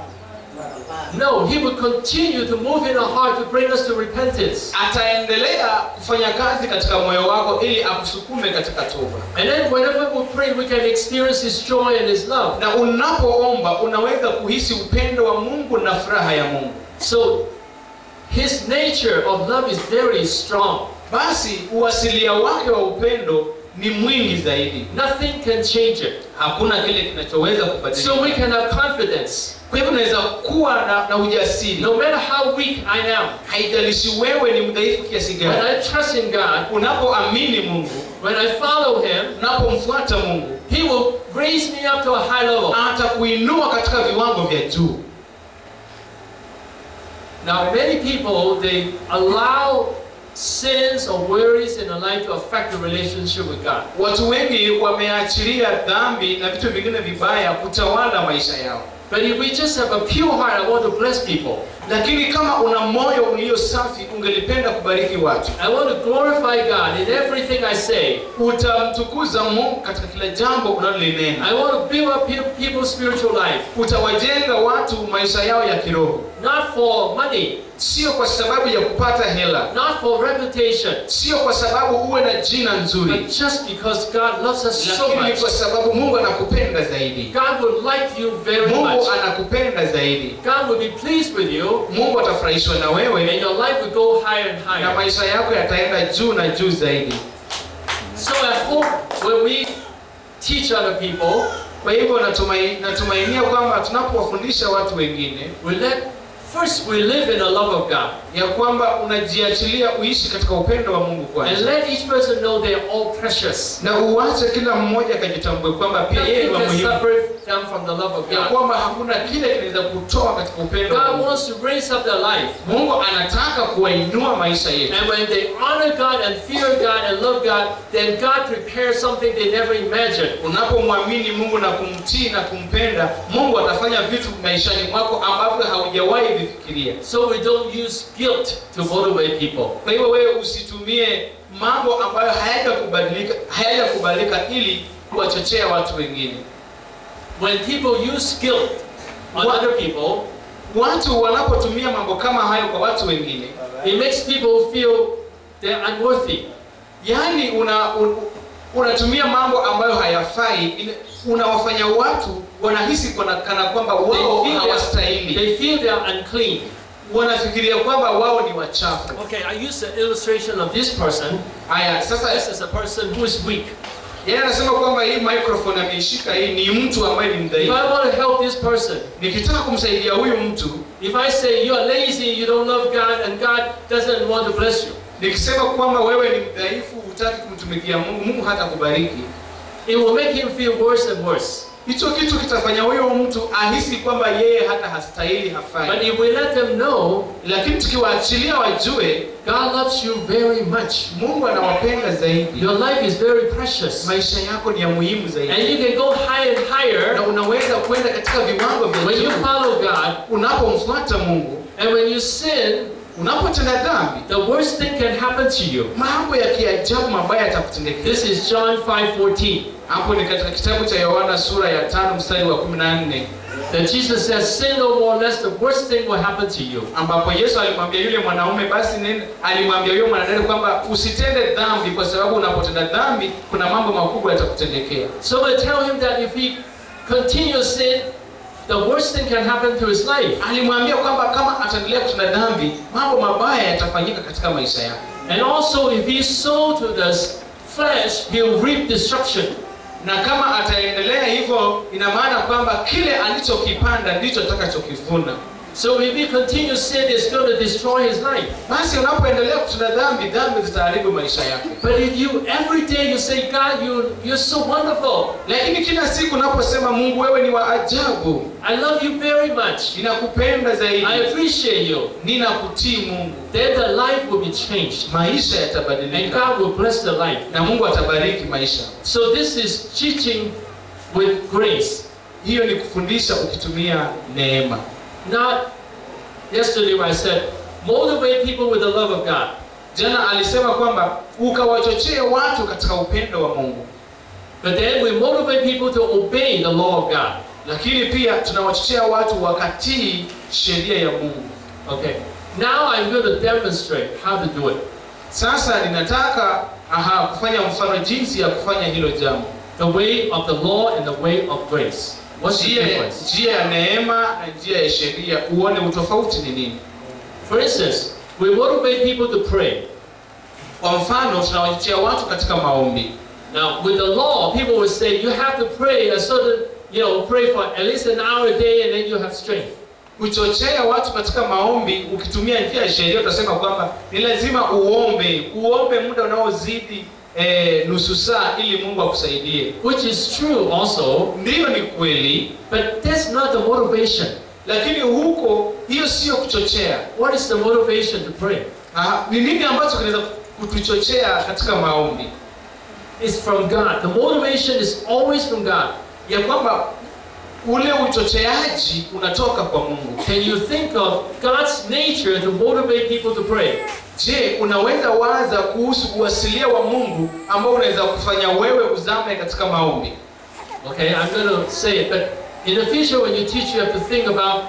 No, He would continue to move in our heart to bring us to repentance. Ataendelea kufanya kazi katika moyo wako ili akusukume katika toba. And then whenever we pray, we can experience His joy and His love. Na unapoomba unaweza kuhisi upendo wa Mungu na furaha ya Mungu. So, His nature of love is very strong. Basi uasilia wake wa upendo ni mwingi zaidi Nothing can change it. hakuna kile kinachoweza kubadilika So we can have confidence. kwa hivyo unaweza kuwa na, na ujasiri No matter how weak I am, haijalishi wewe ni mdhaifu kiasi when gani I trust in God, unapoamini mungu when I follow Him, unapomfuata mungu He will raise me up to a high level. atakuinua katika viwango vya juu Now, many people they allow sins or worries in their life to affect the relationship with God. watu wengi wameachilia dhambi na vitu vingine vibaya kutawala maisha yao But if we just have a pure heart, I want to bless people. lakini kama una moyo ulio safi ungelipenda kubariki watu I want to glorify God in everything I say. utamtukuza mungu katika kila jambo unalolinena I want to build up pe- people's spiritual life, utawajenga watu maisha yao ya kiroho not for money, sio kwa sababu ya kupata hela not for reputation, sio kwa sababu uwe na jina nzuri but just because God loves us so lakini ni much. kwa sababu mungu anakupenda zaidi God would like you very mungu much. anakupenda zaidi God will be pleased with you, mungu atafurahishwa na and wewe your life will go higher and na higher. maisha yako yataenda juu na juu zaidi So I hope when we teach other people, kwa hivyo natumai, natumainia kwamba tunapowafundisha watu wengine we let first we live in the love of God, ya kwamba unajiachilia uishi katika upendo wa mungu and kwanza let each person know they are all precious. na uache kila mmoja akajitambue kwamba pia yeye ni Nothing wa can muhimu separate them from the love of ya God. kwamba hakuna kile kinaweza kutoa katika upendo wa God Mungu. wants to raise up their life. Mungu anataka kuwainua maisha yetu And when they honor God and fear God and love God, then God prepares something they never imagined. unapomwamini Mungu na kumtii na kumpenda Mungu atafanya vitu maishani mwako ambavyo haujawahi vifikiria So we don't use guilt to motivate people. kwa hivyo wewe usitumie mambo ambayo hayajakubadilika hayajakubalika ili kuwachochea watu wengine When people use guilt on What? other people, watu wanapotumia mambo kama hayo kwa watu wengine it makes people feel they're unworthy. yaani una, un, unatumia mambo ambayo hayafai ina- unawafanya watu wanahisi kana, kana kwamba They wao feel, they're, hawastahili they feel they're unclean. wanafikiria kwamba wao ni wachafu Okay, I use the illustration of this person. haya sasa This is a person who is weak. yeye anasema kwamba hii microphone ameishika hii ni mtu ambaye ni If mdhaifu I want to help this person, nikitaka kumsaidia huyu mtu if I say you're lazy, you don't love God, and God doesn't want to bless you, nikisema kwamba wewe ni mdhaifu hutaki kumtumikia mungu mungu hata kubariki it will make him feel worse and worse. hicho kitu kitafanya huyo mtu ahisi kwamba yeye hata hastahili But hafai if we let them know lakini tukiwaachilia wajue God loves you very much, mungu anawapenda zaidi your life is very precious, maisha yako ni ya muhimu and zaidi you can go higher and na higher unaweza kwenda katika viwango vya when you juu follow God. unapomfuata mungu And when you sin, unapotenda dhambi the worst thing can happen to you. mambo ya kiajabu mabaya yatakutendekea This is John 5:14. hapo ni katika kitabu cha yohana sura ya tano mstari wa kumi na nne That Jesus says, "Sin no more, lest the worst thing will happen to you." ambapo yesu alimwambia yule mwanaume basi nenda alimwambia yule mwanadada kwamba usitende dhambi kwa sababu unapotenda dhambi kuna mambo makubwa yatakutendekea So I tell him that if he continues sin, the worst thing can happen to his life. alimwambia kwamba kama ataendelea kutenda dhambi mambo mabaya yatafanyika katika maisha yake And also, if he sow to the flesh, he'll reap destruction. na kama ataendelea hivyo ina maana kwamba kile alichokipanda ndicho atakachokivuna So if he continues sin, it's going to destroy his life. basi unapoendelea kutenda dhambi dhambi zitaharibu maisha yake But if you every day you say, God, you you're so wonderful. lakini kila siku unaposema mungu wewe ni wa ajabu I love you very much. ninakupenda zaidi I appreciate you. ninakutii mungu Then the life will be changed. maisha And yatabadilika God will bless the life. na mungu atabariki maisha So this is teaching with grace. hiyo ni kufundisha ukitumia neema Not yesterday when I said, motivate people with the love of God. jana alisema kwamba ukawachochee watu katika upendo wa mungu But then we motivate people to obey the law of God. lakini pia tunawachochea watu wakatii sheria ya mungu Okay. Now I'm going to demonstrate how to do it. sasa ninataka aha, kufanya mfano jinsi ya kufanya hilo jambo The way of the law and the way of grace. What's the njia, difference? njia ya neema na njia ya sheria uone utofauti ni nini For instance, we motivate people to pray. kwa mfano tunawachochea watu katika maombi Now, with the law, people would say you have to pray a certain, you know, pray for at least an hour a day and then you have strength. kuchochea watu katika maombi ukitumia njia ya sheria utasema kwamba ni lazima uombe uombe muda unaozidi eh, nusu saa ili mungu akusaidie Which is true also, ndiyo ni kweli but that's not the motivation. lakini huko hiyo sio kuchochea What is the motivation to pray? Ah, ni nini ambacho kinaweza kutuchochea katika maombi It's from God. The motivation is always from God. ya kwamba ule uchocheaji unatoka kwa mungu Can you think of God's nature to motivate people to pray? je unaweza waza kuhusu uasilia wa mungu ambao unaweza kufanya wewe uzame katika maombi Okay, I'm going to say it, but in the future, when you teach, you have to think about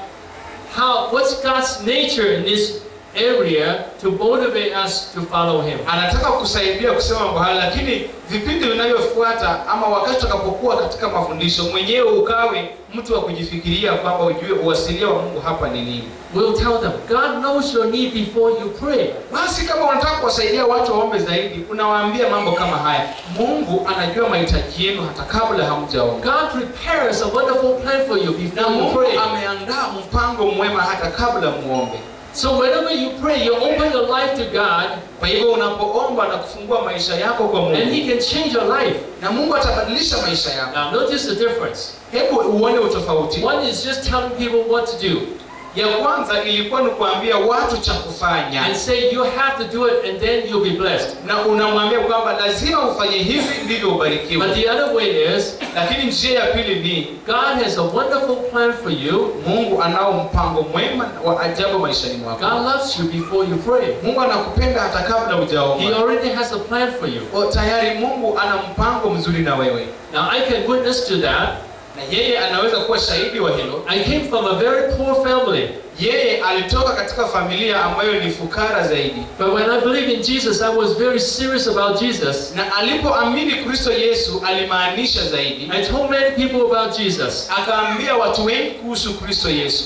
how what's God's nature in this area to motivate us to follow Him. anataka kusaidia kusema mambo haya lakini vipindi vinavyofuata ama wakati utakapokuwa katika mafundisho mwenyewe ukawe mtu wa kujifikiria kwamba ujue uasilia wa mungu hapa ni nini We'll tell them God knows your need before you pray. basi kama unataka kuwasaidia watu waombe zaidi unawaambia mambo kama haya mungu anajua mahitaji yenu hata kabla hamjaomba God prepares a wonderful plan for you na before you mungu pray. ameandaa mpango mwema hata kabla muombe So whenever you pray, you open your life to God, kwa hivyo unapoomba na kufungua maisha yako kwa and He mungu can change your life. na mungu atabadilisha maisha yako Now, notice the difference. hebu uone utofauti One is just telling people what to do ya kwanza ilikuwa ni kuambia watu cha kufanya and say you have to do it, and then you'll be blessed. na unamwambia kwamba lazima ufanye hivi ndivyo ubarikiwe But the other way is lakini njia ya pili ni God has a wonderful plan for you. mungu anao mpango mwema wa ajabu maishani mwako God loves you before you pray. mungu anakupenda hata kabla He hujaomba already has a plan for you. O, tayari mungu ana mpango mzuri na wewe Now, I can witness to that. na yeye anaweza kuwa shahidi wa hilo I came from a very poor family. yeye alitoka katika familia ambayo ni fukara zaidi But when I believed in Jesus, I was very serious about Jesus. na alipoamini kristo yesu alimaanisha zaidi I told many people about Jesus. akaambia watu wengi kuhusu kristo yesu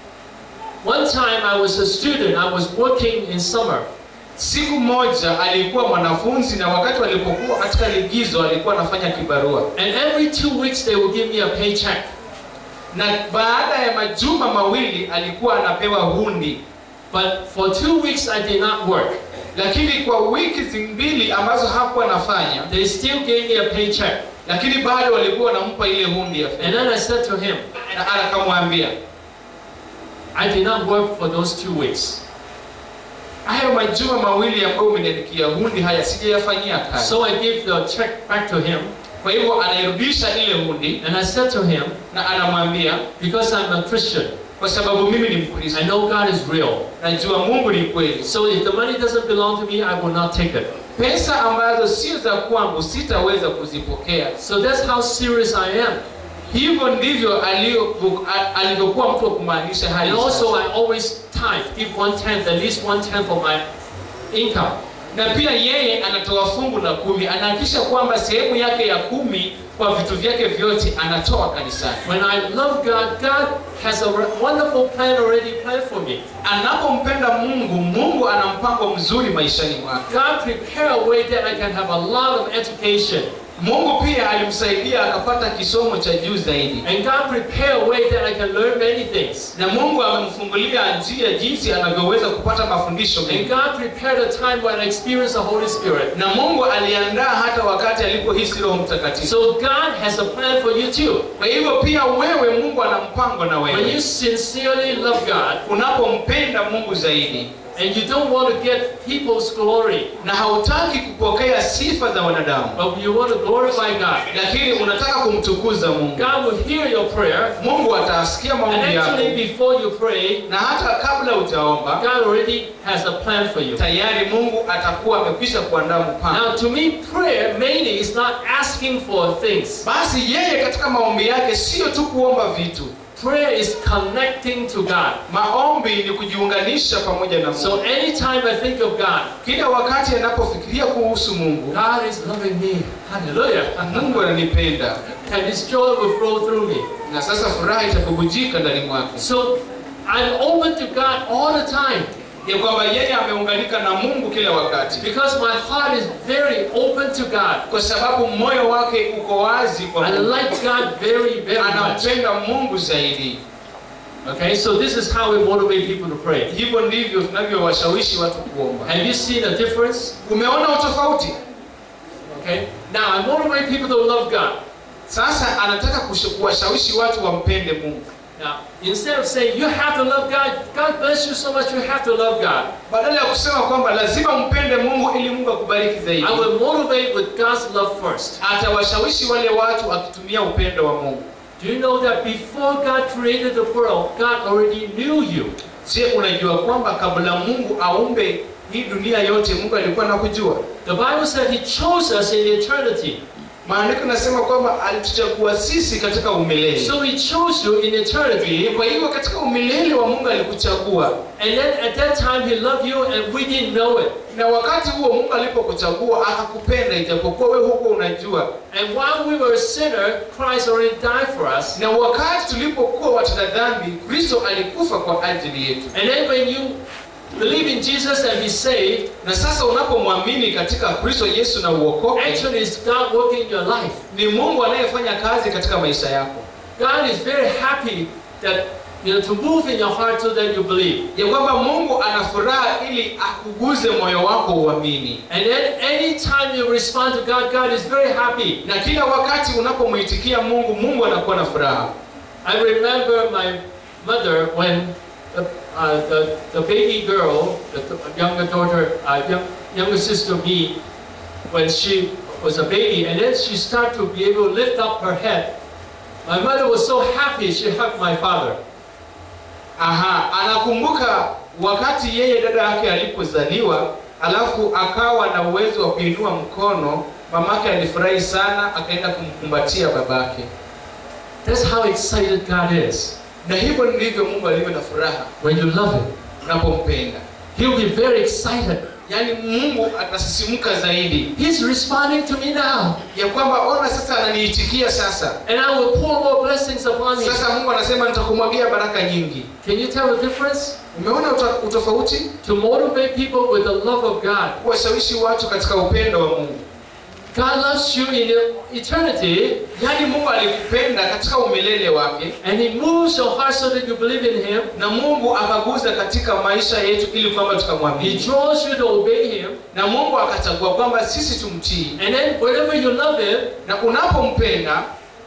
One time I was a student, I was working in summer. siku moja alikuwa mwanafunzi na wakati walipokuwa katika ligizo alikuwa anafanya kibarua And every two weeks they would give me a paycheck. na baada ya majuma mawili alikuwa anapewa hundi But for two weeks I did not work. lakini kwa wiki mbili ambazo hakuwa anafanya They still gave me a paycheck. lakini bado walikuwa wanampa ile hundi ya And fedha then I said to him, na akamwambia I did not work for those two weeks. hayo majuma mawili ambayo umeniandikia hundi haya sijayafanyia kazi So I gave the check back to him. kwa hivyo anairudisha ile hundi And I said to him, na anamwambia because I'm a Christian, kwa sababu mimi ni mkristo I know God is real. najua mungu ni kweli So if the money doesn't belong to me, I will not take it. pesa ambazo sio za kwangu sitaweza kuzipokea So that's how serious I am. hivyo ndivyo alivyo- a- alivyokuwa mtu wa kumaanisha hali And also, sasa. I always tithe, give one tenth, at least one tenth of my income. na pia yeye anatoa fungu la kumi anahakikisha kwamba sehemu yake ya kumi kwa vitu vyake vyote anatoa kanisani When I love God, God has a re- wonderful plan already planned for me. anapompenda mungu mungu ana mpango mzuri maishani mwake God prepared a way that I can have a lot of education. mungu pia alimsaidia akapata kisomo cha juu zaidi And God prepared a way that I can learn many things. na mungu amemfungulia njia jinsi anavyoweza kupata mafundisho And mengi God prepared a time when I experienced the Holy Spirit. na mungu aliandaa hata wakati alipohisi roho mtakatifu So God has a plan for you too. kwa hivyo pia wewe mungu ana mpango na When you wewe sincerely love God unapompenda mungu zaidi and you don't want to get people's glory, na hautaki kupokea sifa za wanadamu but you want to glorify God, lakini unataka kumtukuza mungu God will hear your prayer. mungu atasikia And maombi actually, yako before you pray, na hata kabla hujaomba God already has a plan for you. tayari mungu atakuwa amekwisha kuandaa mpango Now, to me, prayer mainly is not asking for things. basi yeye katika maombi yake sio tu kuomba vitu Prayer is connecting to God. maombi ni kujiunganisha pamoja na So mungu anytime I think of God, kila wakati anapofikiria kuhusu mungu God is loving me. Hallelujah. mungu ananipenda And His joy will flow through me. na sasa furaha itabubujika ndani mwake So I'm open to God all the time ya kwamba yeye ameunganika na mungu kila wakati because my heart is very open to God kwa sababu moyo wake uko wazi kwa and Mungu. like God very, very much. anampenda Mungu zaidi. Okay, so this is how we motivate people to pray. Hivyo ndivyo tunavyowashawishi watu kuomba. Have you seen a difference? Umeona utofauti? Okay, now I motivate people to love God. Sasa anataka kush- kuwashawishi watu wampende Mungu. Now, instead of saying you have to love God, God bless you so much, you have to love God, Badala ya kusema kwamba lazima mpende Mungu ili Mungu akubariki zaidi, I will motivate with God's love first. atawashawishi wale watu akitumia upendo wa Mungu. Do you know that before God created the world, God already knew you? Je, unajua kwamba kabla Mungu aumbe hii dunia yote Mungu alikuwa anakujua? The Bible said He chose us in eternity. Maandiko nasema kwamba alituchagua sisi katika umilele. So He chose you in eternity, Kwa hivyo katika umilele wa Mungu alikuchagua, and then at that time He loved you, and we didn't know it. na wakati huo Mungu alipokuchagua akakupenda, ijapokuwa wewe huko unajua. And while we were a sinner, Christ already died for us. Na wakati tulipokuwa watenda dhambi, Kristo alikufa kwa ajili yetu. And then when you believe in Jesus and be saved, Na sasa unapomwamini katika Kristo Yesu na uokoke, actually it's God working in your life. ni Mungu anayefanya kazi katika maisha yako, God is very happy that you know to move in your heart so that you believe. ya kwamba Mungu ana furaha ili akuguze moyo wako uamini. And then anytime you respond to God, God is very happy. Na kila wakati unapomwitikia Mungu, Mungu anakuwa na furaha. I remember my mother when the, uh, the, the baby girl, the, the younger daughter, uh, young, younger sister me, when she was a baby, and then she started to be able to lift up her head. My mother was so happy she hugged my father. Aha, anakumbuka wakati yeye dada yake alipozaliwa, alafu akawa na uwezo wa kuinua mkono. Mamake alifurahi sana, akaenda kumkumbatia babake, That's how excited God is na hivyo ndivyo Mungu alivyo na furaha when you love Him. unapompenda. He'll be very excited. Yaani Mungu atasisimuka zaidi He's responding to me now, ya kwamba ona, sasa ananiitikia sasa. and I will pour more blessings upon him. Sasa Mungu anasema nitakumwagia baraka nyingi. Can you tell the difference? Umeona uta- utofauti? To motivate people with the love of God. Kuwashawishi watu katika upendo wa Mungu. God loves you in eternity, Yaani Mungu alikupenda katika umilele wake, and He moves your heart so that you believe in Him. na Mungu akaguza katika maisha yetu ili kwamba He tukamwamini, draws you to obey Him, na Mungu akachagua kwamba sisi tumtii. and then whenever you love Him, Na unapompenda,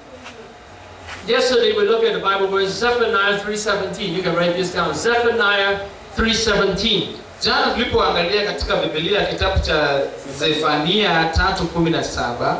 yesterday we looked at the Bible verse Zephaniah 3:17. You can write this down. Zephaniah 3:17. jana tulipoangalia katika Biblia kitabu cha Zefania 3:17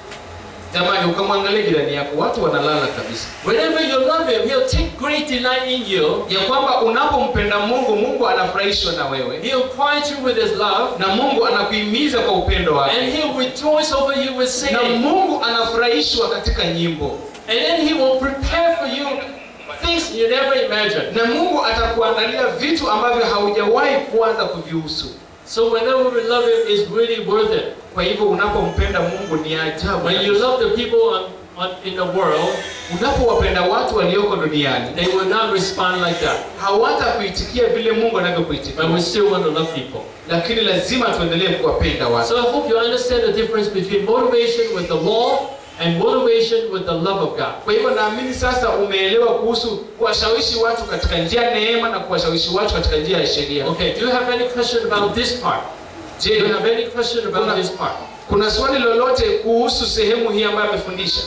jamani, ukamwangalia jirani yako, watu wanalala kabisa, Whenever you love Him, He'll take great delight in you. ya kwamba unapompenda Mungu, Mungu anafurahishwa na wewe, He'll quiet you with His love, na Mungu anakuhimiza kwa upendo wake, and He'll rejoice over you with na singing. Mungu anafurahishwa katika nyimbo, And then He will prepare for you things you never imagined. na Mungu atakuandalia vitu ambavyo haujawahi kuanza kuvihusu. So whenever we love Him, it's really worth it. Kwa hivyo unapompenda Mungu ni ajabu. When you love the people on, on, in the world, Unapowapenda watu walioko duniani they will not respond like that. hawatakuitikia vile Mungu But anavyokuitikia, we still want to love people. lakini lazima tuendelee kuwapenda watu. So I hope you understand the difference between motivation with the law and motivation with the love of God. Kwa hivyo naamini sasa umeelewa kuhusu kuwashawishi watu katika njia ya neema na kuwashawishi watu katika njia ya sheria. Okay, do you have any question about this part? Do you Je, have any question about this part? kuna swali lolote kuhusu sehemu hii ambayo amefundisha?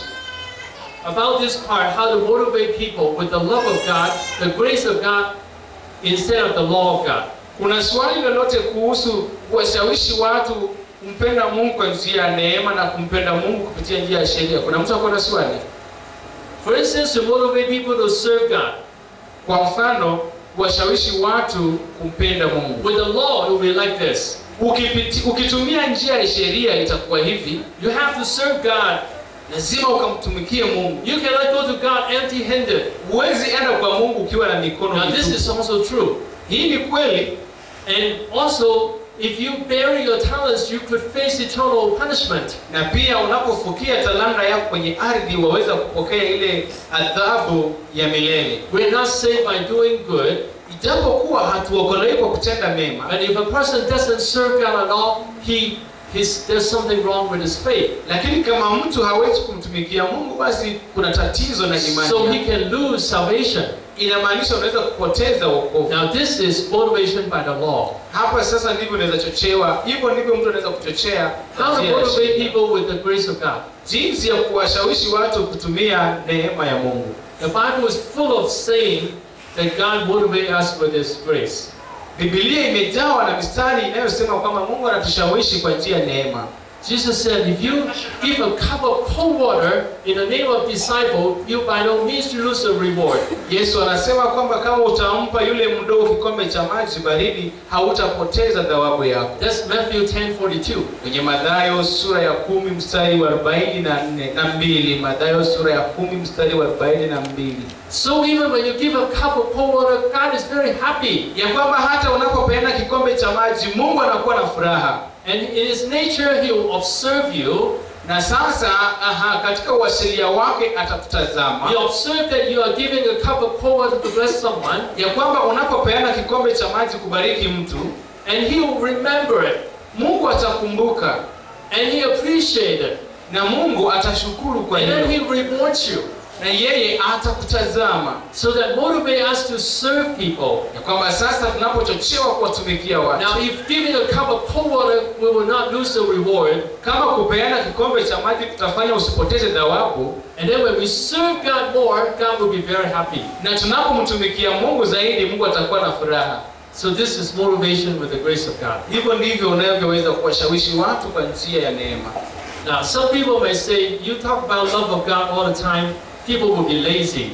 About this part, how to motivate people with the love of God, the grace of God, instead of the law of God. Kuna swali lolote kuhusu kuwashawishi watu kumpenda Mungu kwa njia ya neema na kumpenda Mungu kupitia njia ya sheria? Kuna mtu ako na swali? For instance, to motivate people to serve God. Kwa mfano, kuwashawishi watu kumpenda Mungu. With the law, it will be like this. Ukipiti, ukitumia njia ya sheria itakuwa hivi, You have to serve God. lazima ukamtumikie Mungu. You cannot go to God empty-handed. Huwezi enda kwa Mungu ukiwa na mikono Now, this mitupu. is also true. Hii ni kweli, And also, if you bury your talents, you could face eternal punishment. na pia unapofukia talanta yako kwenye ardhi waweza kupokea ile adhabu ya milele. We're not saved by doing good, Ijapokuwa hatuokolewi kwa kutenda mema, but if a person doesn't serve God at all, he his, there's something wrong with his faith. lakini kama mtu hawezi kumtumikia mungu basi kuna tatizo na imani So he yake. can lose salvation. inamaanisha unaweza kupoteza wokovu Now, this is motivation by the law. hapa sasa ndivyo unaweza chochewa hivyo ndivyo mtu anaweza kuchochea How to njia ya motivate sheria. people with the grace of God. jinsi ya kuwashawishi watu kutumia neema ya mungu The Bible is full of saying that God motivates us with His grace. bibilia imejawa na mistari inayosema kwamba mungu anatushawishi kwa njia ya neema Jesus said, if you give a cup of cold water in the name of disciple, you by no means lose the reward. yesu anasema kwamba kama utampa yule mdogo kikombe cha maji baridi hautapoteza thawabu yako That's Matthew 10:42. kwenye madhayo sura ya kumi mstari wa arobaini na nne na mbili madhayo sura ya kumi mstari wa arobaini na mbili So even when you give a cup of cold water, God is very happy. ya kwamba hata unapopeana kikombe cha maji mungu anakuwa na furaha And in His nature, He will observe you. na sasa aha, katika uasilia wake atakutazama He observe that you are giving a cup of cold water to bless someone, ya kwamba unapopeana kikombe cha maji kubariki mtu and He will remember it, mungu atakumbuka and He appreciate it, na mungu atashukuru kwa and then hilo He rewards you. na yeye atakutazama So that motivate us to serve people. ya kwamba sasa tunapochochewa kuwatumikia watu Now, if giving a cup of cold water, we will not lose the reward. kama kupeana kikombe cha maji kutafanya usipoteze thawabu And then when we serve God more, God will be very happy. na tunapomtumikia mungu zaidi mungu atakuwa na furaha So this is motivation with the grace of God. hivyo ndivyo unavyoweza kuwashawishi watu kwa njia ya neema Now, some people may say, you talk about love of God all the time, people will be lazy.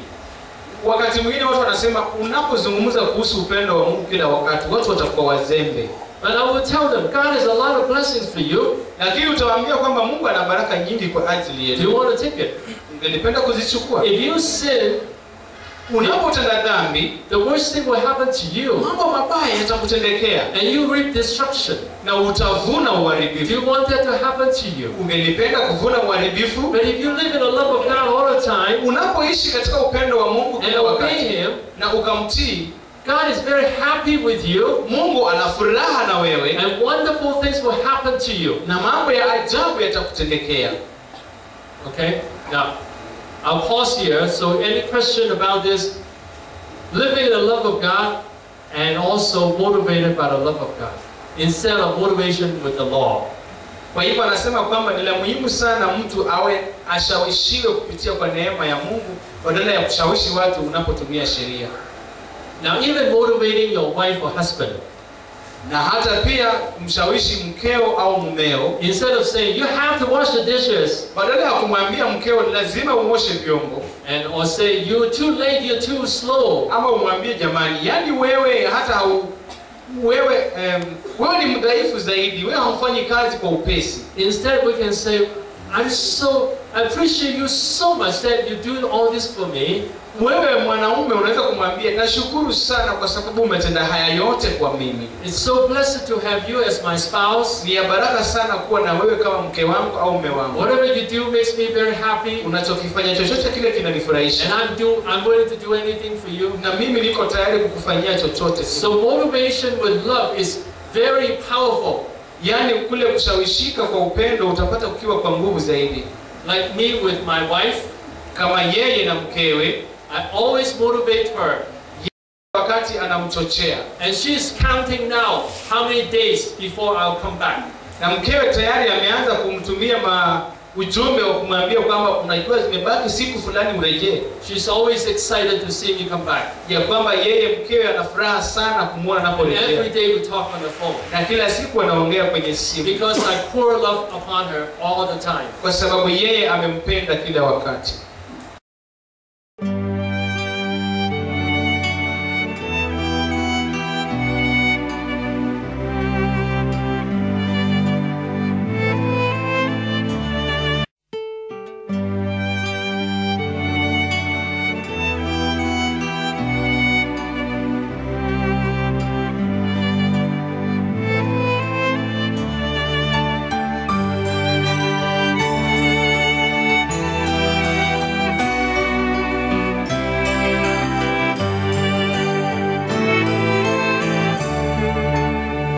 wakati mwingine watu wanasema unapozungumza kuhusu upendo wa mungu kila wakati watu watakuwa wazembe But I will tell them, God has a lot of blessings for you. lakini utawaambia kwamba mungu ana baraka nyingi kwa ajili Do you yetu want to take it? ungelipenda kuzichukua If you sin, unapotenda dhambi the worst thing will happen to you, mambo mabaya yatakutendekea and you reap destruction. na utavuna Do uharibifu you want that to happen to you? ungelipenda kuvuna uharibifu But if you live in the love of God all the time unapoishi katika upendo wa mungu and kila obey wakati Him, na ukamtii God is very happy with you, mungu ana furaha na wewe and wonderful things will happen to you. na mambo ya ajabu yatakutendekea Okay? Now, I'll pause here. So, any question about this? Living in the love of God and also motivated by the love of God instead of motivation with the law. kwa hivyo anasema kwamba ni la muhimu sana mtu awe ashawishiwe kupitia kwa neema ya mungu badala ya kushawishi watu unapotumia sheria Now, even motivating your wife or husband, na hata pia kumshawishi mkeo au mumeo instead of saying, you have to wash the dishes, badala ya kumwambia mkeo lazima uoshe vyombo and or say, you're too late, you're too slow. ama umwambie jamani yani wewe hata hau, wewe um, wewe ni mdhaifu zaidi wewe haufanyi kazi kwa upesi Instead, we can say, I'm so, I appreciate you so much that you do all this for me. wewe mwanaume unaweza kumwambia nashukuru sana kwa sababu umetenda haya yote kwa mimi It's so blessed to have you as my spouse. ni ya baraka sana kuwa na wewe kama mke wangu au mme wangu Whatever you do makes me very happy, unachokifanya chochote kile kinanifurahisha and I'm do I'm willing to do anything for you. na mimi niko tayari kukufanyia chochote So motivation with love is very powerful. yaani kule kushawishika kwa upendo utapata kukiwa kwa nguvu zaidi Like me with my wife, kama yeye na mkewe I always motivate her, wakati anamchochea and she's counting now how many days before I'll come back. na mkewe tayari ameanza kumtumia ma ujumbe wa kumwambia kwamba unajua zimebaki siku fulani urejee She's always excited to see me come back. ya kwamba yeye mkewe ana furaha sana kumwona And every anaporejea day we talk on the phone na kila siku anaongea kwenye simu because I pour love upon her all the time. kwa sababu yeye amempenda kila wakati